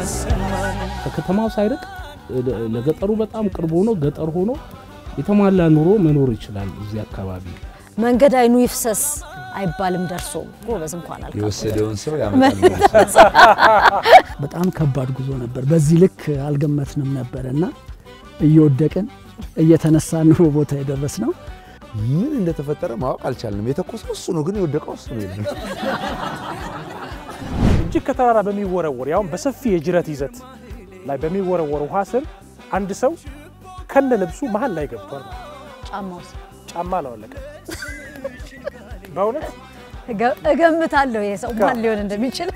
ከከተማው ሳይርቅ ለገጠሩ በጣም ቅርብ ሆኖ ገጠር ሆኖ የተሟላ ኑሮ መኖር ይችላል። እዚህ አካባቢ መንገድ አይኑ ይፍሰስ አይባልም። ደርሶ ጎበዝ እንኳን አልካ የወሰደውን ሰው ያመጣል። በጣም ከባድ ጉዞ ነበር። በዚህ ልክ አልገመትንም ነበር እና እየወደቅን እየተነሳን ነው ቦታ የደረስ ነው። ምን እንደተፈጠረ ማወቅ አልቻልንም። የተኮሰው እሱ ነው፣ ግን የወደቀው እሱ ነው። የለም እጅግ ከተራራ በሚወረወር ያውም በሰፊ የጅረት ይዘት ላይ በሚወረወር ውሃ ስር አንድ ሰው ከነ ልብሱ መሀል ላይ ገብቷል። ጫማው ጫማ አላወለቀም። በእውነት እገምታለሁ ይሄ ሰው ማን ሊሆን እንደሚችል።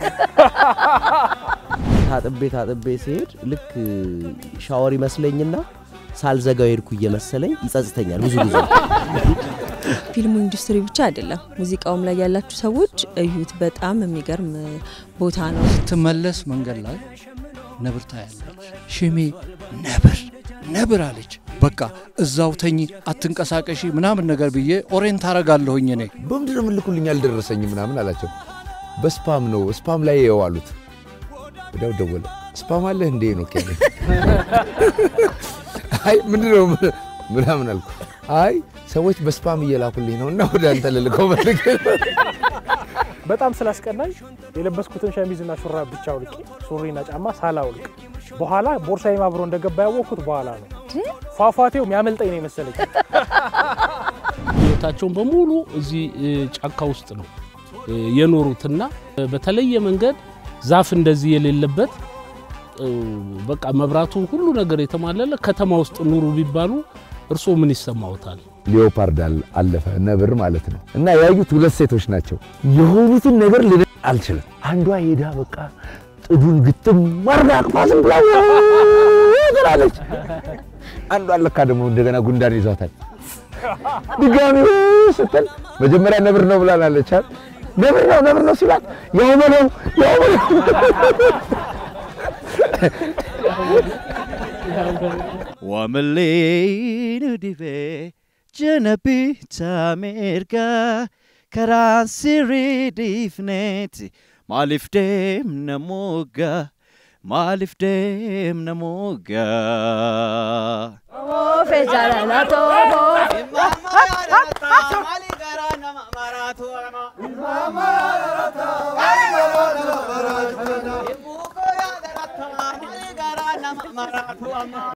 ታጥቤ ታጥቤ ሲሄድ ልክ ሻወር ይመስለኝና ሳልዘጋው ሄድኩ እየመሰለኝ ይጸጽተኛል ብዙ ጊዜ። ፊልሙ ኢንዱስትሪ ብቻ አይደለም፣ ሙዚቃውም ላይ ያላችሁ ሰዎች እዩት። በጣም የሚገርም ቦታ ነው። ስትመለስ መንገድ ላይ ነብር ታያለች። ሽሜ ነብር ነብር አለች። በቃ እዛው ተኝ አትንቀሳቀሺ ምናምን ነገር ብዬ ኦሬንት አረጋለሁኝ እኔ በምንድን ነው የምልኩልኝ አልደረሰኝም ምናምን አላቸው። በስፓም ነው ስፓም ላይ የው አሉት። ወዲያው ደወለ። ስፓም አለህ እንዴ ነው ከኔ አይ ምንድን ነው ምናምን አልኩ። አይ ሰዎች በስፓም እየላኩልኝ ነው እና ወደ አንተ ልልከው ፈልጌ በጣም ስላስቀናኝ የለበስኩትን ሸሚዝና ሹራብ ብቻ አውልቄ ሱሪና ጫማ ሳላውልቅ በኋላ ቦርሳዬም አብሮ እንደገባ ያወቅኩት በኋላ ነው። ፏፏቴው የሚያመልጠኝ ነው የመሰለኝ። ህይወታቸውን በሙሉ እዚህ ጫካ ውስጥ ነው የኖሩትና በተለየ መንገድ ዛፍ እንደዚህ የሌለበት በቃ መብራቱ ሁሉ ነገር የተሟላለ ከተማ ውስጥ ኑሩ ቢባሉ እርስዎ ምን ይሰማዎታል? ሊዮፓርድ አለፈ ነብር ማለት ነው። እና ያዩት ሁለት ሴቶች ናቸው። የሆኑትን ነገር ል አልችልም። አንዷ ሄዳ በቃ ጥዱን ግጥም አርጋ አቅፋ ዝም ብላ ትላለች። አንዷ ለካ ደግሞ እንደገና ጉንዳን ይዟታል። ድጋሚ ስትል መጀመሪያ ነብር ነው ብላናለች። ነብር ነው ነብር ነው ሲላት ያው በለው ያው በለው Wamallee dhibee jana bitaa mirgaa karaan sirrii dhiifneeti maaliif deemna moggaa maaliif deemna moggaa. Oofe jaalala tooboo. Maraatu